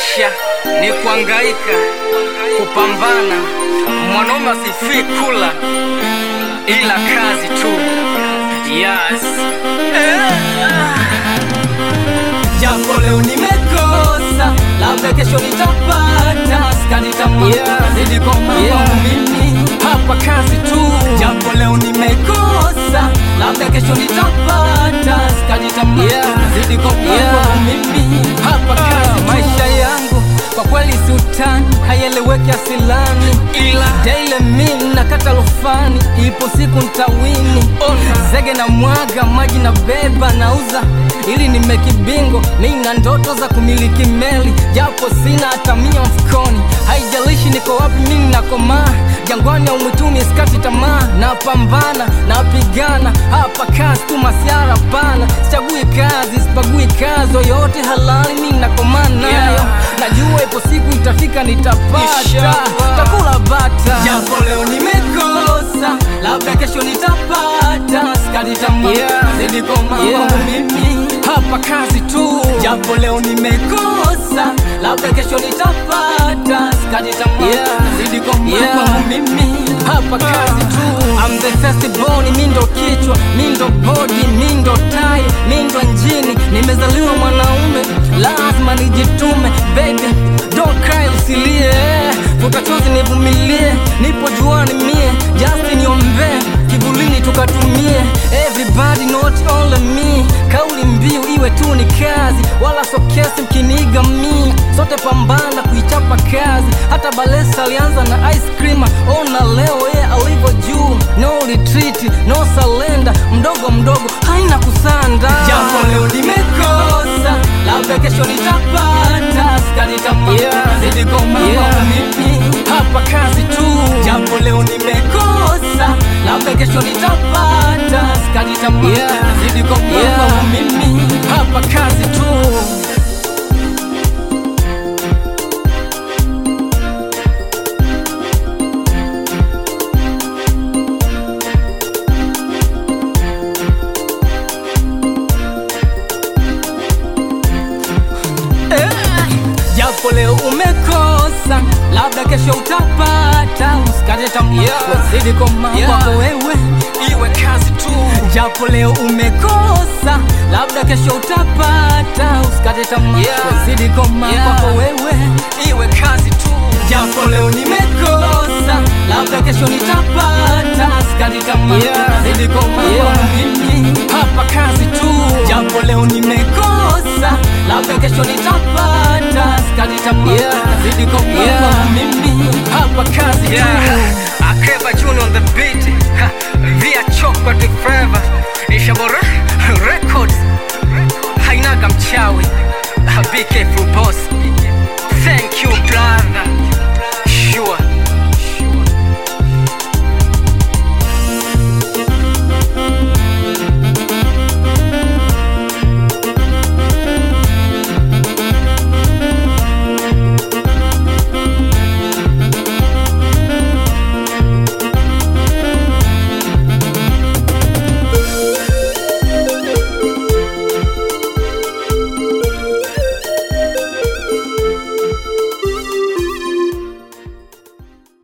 Maisha ni kuangaika, kupambana. Mwanaume asifii kula, ila kazi tu. Yes. Japo leo nimekosa, labda kesho nitapata. Sikati tamaa, Yeah. zidi koma Yeah. kwangu mimi. Hapa kazi tu. Japo leo nimekosa, labda kesho nitapata. Sikati tamaa, Yeah. zidi koma Yeah. kwangu mimi. Hapa kazi tu. Maisha yangu kwa kweli si utani, haieleweki asilani, Ila daile mimi nakata rufani, ipo siku ntawini. Ona. Zege na mwaga maji na beba nauza ili nimeki bingo. Mimi na ndoto za kumiliki meli, japo sina hata mia mfukoni. Haijalishi niko wapi, mimi nakomaa jangwani au mwituni, sikati tamaa, napambana napigana. Hapa kazi tu, masiara pana, sichagui kazi, sipagui kazi yoyote halali, mimi nakomaa nayo Yeah. Najua ipo siku itafika, nitapata Inshallah. takula bata. Japo leo nimekosa, labda kesho nitapata. Sikati tamaa, Yeah. zidi koma Yeah. kwangu mimi. hapa kazi tu. Japo leo nimekosa, labda kesho nitapata. Sikati tamaa, Yeah. zidi koma Yeah. kwangu mimi. Hapa kazi tu. I'm the first born, mi ndo kichwa, mi ndo body, mi ndo tai, mi ndo njini. Nimezaliwa mwanaume, lazima nijitume. Baby, don't cry, usilie, vuta chozi nivumilie. Nipo juani mie, just niombee, kivulini tukatumie. Everybody not only me, kauli mbiu iwe tu ni kazi, wala so kesi mkiniga mi. Sote pambana kuichapa kazi, hata Balesa alianza na ice cream. Ona leo yeye alivyo juu, no retreat, no surrender, mdogo mdogo haina kusanda. Japo leo nimekosa, labda kesho nitapata. Sikati tamaa, Yeah. zidi koma Yeah. kwangu mimi. Hapa kazi tu. Japo leo nimekosa, labda kesho nitapata. Sikati tamaa, Yeah. zidi koma Yeah. kwangu mimi. Hapa kazi tu. Japo leo umekosa, labda kesho utapata. Usikate tamaa, Yeah. wazidi koma Yeah. kwako wewe. Iwe kazi tu. Japo leo umekosa, labda kesho utapata. Usikate tamaa, Yeah. wazidi koma Yeah. kwako wewe. Iwe kazi tu. Japo leo nimekosa, labda kesho nitapata. Usikate tamaa, Yeah. wazidi koma Yeah. kwangu mimi. Hapa kazi tu.